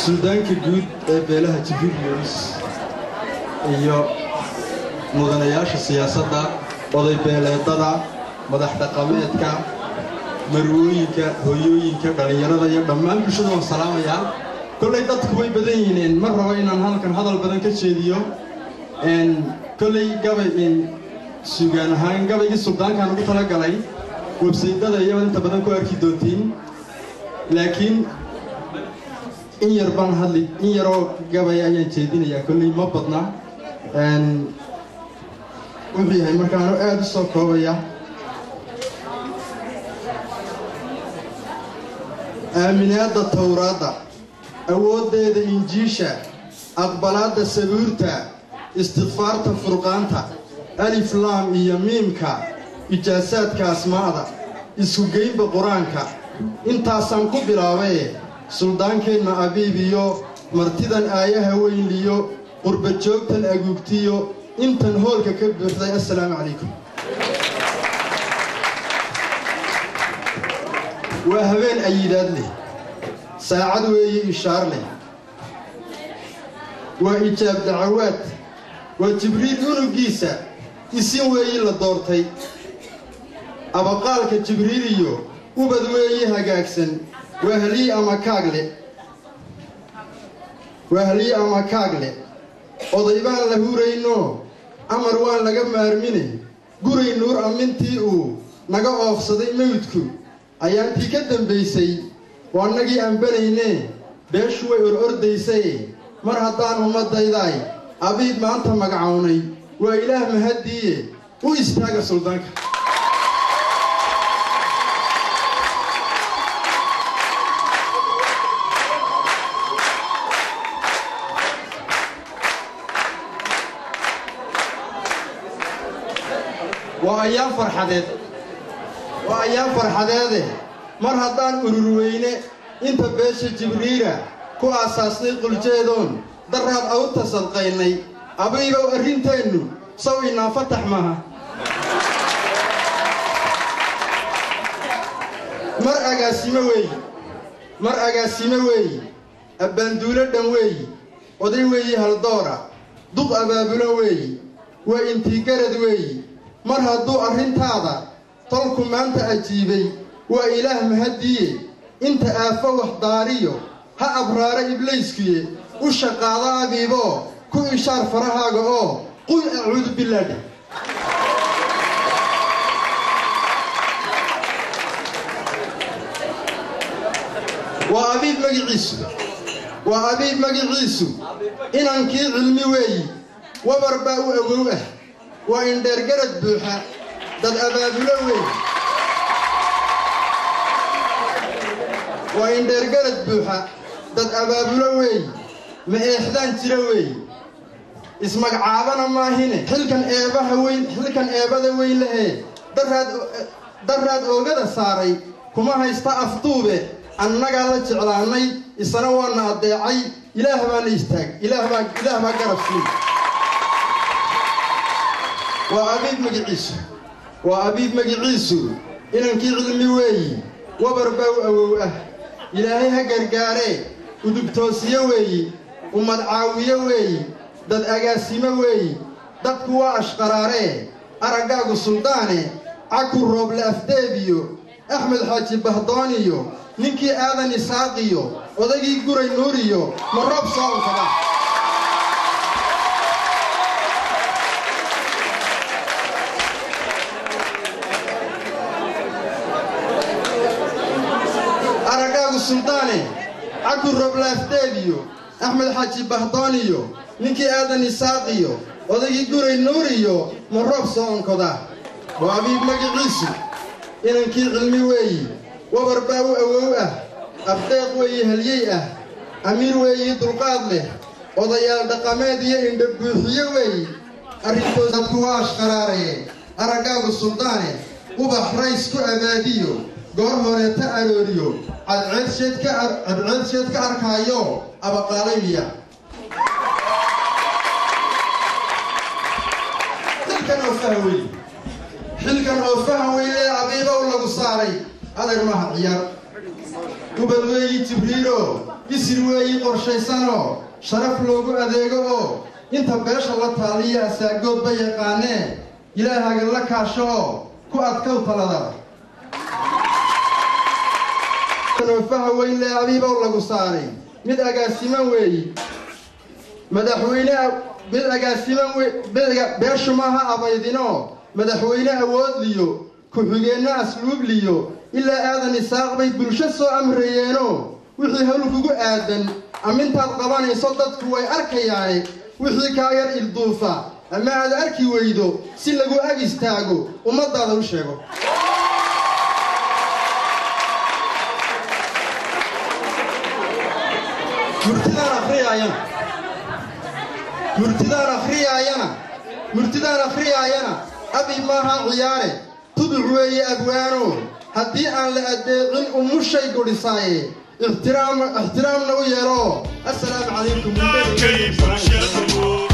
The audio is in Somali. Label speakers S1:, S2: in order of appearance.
S1: suldaanka guud ee beelaha jibriil yunis iyo mudanayaasha siyaasadda oday beeleedada madax dhaqameedka marwooyinka hooyooyinka dhallinyarada iyo dhammaan bulshada waan salaamayaa kollay dadku way badan yihiin ma rabo inaan halkan hadal badan ka jeediyo kollay gabay sugaan ahaan gabaygii suldaankaan ugu talagalay websaydada iyo inta badan ku arki doontiin laakiin in yar baan hadli in yaroo gabay ayaan jeedinayaa kolley ma badna wuxuu yahay markaanu aada u soo koobaya aaminaadda towraadda awooddeeda injiisha aqbalaadda sabuurta istikfaarta furqaanta alif laam iyo miimka ijaasaadka asmaa'da iskugeynba qur-aanka intaasaan ku bilaabaye suldaankeenna abiib iyo martidan aayaha weynliyo qurba joogtan aguugtiyo intan hoolka ka buuxday assalaamu calaykum waa habeen ayidaad leh saacad weeye ishaar leh waa ijaab dacawaad waa jibriil unugiisa isin weeyi la doortay abaqaalka jibriiliyo ubad weeyi hagaagsan waa halii ama kaagle waa halii ama kaagle oday baan la hurayno amar waan laga maarmine guray nuur ammintii uu naga oofsaday mawdku ayaantii ka dambaysay waa nagii ambanayne beeshu way or ordaysaye mar haddaan ummaddaydaay abiib maanta magacownay waa ilaah mahaddiiye u istaaga suldaanka waa ayaan farxadeed waa ayaan farxadeede mar haddaan urur weyne inta beesha jibriila ku aasaasnay quljeedoon daraad awta sadqaynay abaygow arrinteennu saw inaa fatax maaha mar agaasimo weeyi mar agaasimo weeyi abbaanduulo dhan weeyi oday weeyi haldoora duq abaabulo weeyi waa intiigarad weeyi mar hadduu arrintaada tolku maanta ajiibay waa ilaah mahaddiiye inta aafo waxdaariyo ha abraara iblayskiye u shaqaado abiiboo ku ishaar farahaaga oo qul acuudu bilaadha waa abiib magiciisu waa abiib magiciisu inankii cilmi weeyi wabar baa u awow ah waa indheergarad buuxa dad abaabulo weeyi waa indheergarad buuxa dad abaabulo weeyi ma eexdaan jira weeyi ismagacaabana maahine xilkan eebaha weyn xilkan eebada weyn lehee daraad daraad oogada saaray kuma haysta afduube annagaa la jeclaanay isana waana addeecay ilaah baana istaag ilaah baa ilaah baa garab siin waa abiib magiciisu waa abiib magiciisu inankii cilmi weeyi wabar baa u awow ah ilaahay ha gargaaree udubtoosiyo weeyi ummad caawiyo weeyi dad agaasimo weeyi dadku waa ashqaraaree araggaagu suldaane caku rooble afdeebiyo axmed xaaji bahdooniyo ninkii aadan isaaqiyo odaygii guray nuuriyo ma roob soo unkada araggaagu suldaane caku rooble afdeebiyo axmed xaaji bahdooniyo ninkii aadan isaaqiyo odaygii guray nuuriyo ma roob soo onkoda waa abiib magiciisu inankii cilmi weeyi wabar baa u awow ah afdeeq weeyi halyey ah amiir weeyi dulqaad leh odayaal dhaqameed iyo indha buuxiyo weeyi arrintoos dadku waa ashqaraaree araggaagu suldaane ubax rays ku abaadiyo goor horeeta arooriyo cadceedsheed ka arkaayo abaqaalaymiya xilkan oo faha weye xilkan oo faha weyee abiibow lagu saaray adeer maha ciyaar ubad weeyi jibriilo isir weeyi qorshaysanoo sharaf loogu adeego oo inta beesha la taaliya asaagoodba yaqaanee ilaahaga la kaasho oo ku adkow talada noofaha weynle abiibow lagu saaray mid agaasiman weeyi madaxweyne mid agaasiman beeshu maaha abaydinoo madaxweyne awoodliyo ku-xigeenno asluubliyo ilaa aadan isaaq bay bulsho soo amrayeenoo wixii hawl kugu aadan ammintaad qabanayso dadku way arkayaane wixii kaa yar ilduufa ama aad arki weydo si lagu ag istaago ummaddaada u sheego murtidaan akhriyaayana murtidaan akhriyaayana murtidaan akhriyaayana abi maaha ciyaare tuduc weeye abwaano haddii aan la addeecin umushay godhisaaye ixtiraamna u yeelo assalaamu calaykum